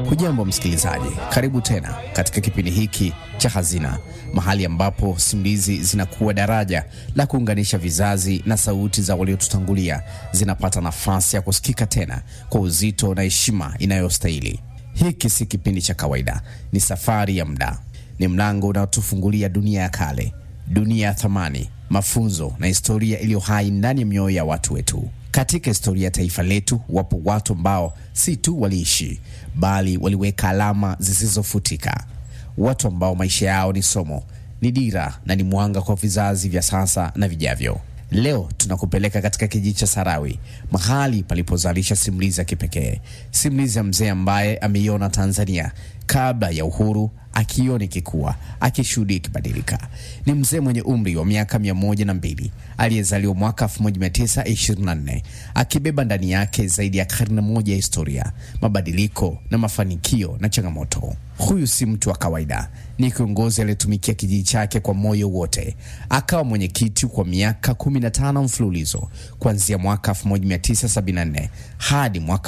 Hujambo msikilizaji, karibu tena katika kipindi hiki cha Hazina, mahali ambapo simulizi zinakuwa daraja la kuunganisha vizazi na sauti za waliotutangulia zinapata nafasi ya kusikika tena kwa uzito na heshima inayostahili. Hiki si kipindi cha kawaida, ni safari ya muda, ni mlango unaotufungulia dunia ya kale, dunia ya thamani, mafunzo na historia iliyo hai ndani ya mioyo ya watu wetu. Katika historia ya taifa letu wapo watu ambao si tu waliishi bali waliweka alama zisizofutika, watu ambao maisha yao ni somo, ni dira na ni mwanga kwa vizazi vya sasa na vijavyo. Leo tunakupeleka katika kijiji cha Sarawi, mahali palipozalisha simulizi ya kipekee, simulizi ya mzee ambaye ameiona Tanzania kabla ya uhuru, akiona ikikua, akishuhudia ikibadilika. Ni mzee mwenye umri wa miaka mia moja na mbili aliyezaliwa mwaka 1924 akibeba ndani yake zaidi ya karne moja ya historia, mabadiliko na mafanikio na changamoto. Huyu si mtu wa kawaida, ni kiongozi aliyetumikia kijiji chake kwa moyo wote. Akawa mwenyekiti kwa miaka 15 mfululizo kuanzia mwaka 1974 hadi mwaka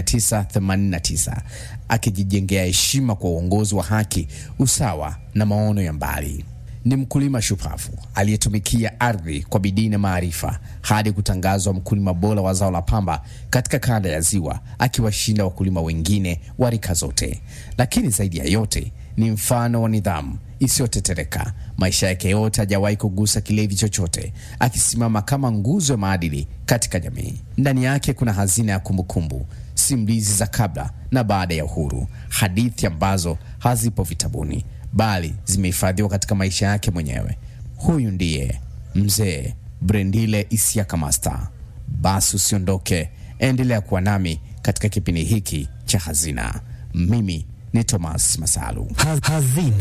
1989 akijijengea heshima kwa uongozi wa haki, usawa na maono ya mbali. Ni mkulima shupavu aliyetumikia ardhi kwa bidii na maarifa hadi kutangazwa mkulima bora wa zao la pamba katika kanda ya Ziwa, akiwashinda wakulima wengine wa rika zote. Lakini zaidi ya yote ni mfano wa nidhamu isiyotetereka. Maisha yake yote hajawahi kugusa kilevi chochote, akisimama kama nguzo ya maadili katika jamii. Ndani yake kuna hazina ya kumbukumbu, simulizi za kabla na baada ya uhuru, hadithi ambazo hazipo vitabuni bali zimehifadhiwa katika maisha yake mwenyewe. Huyu ndiye mzee Brendile Isiaka Master. Basi usiondoke, endelea kuwa nami katika kipindi hiki cha Hazina. Mimi ni Thomas Masalu. Hazina.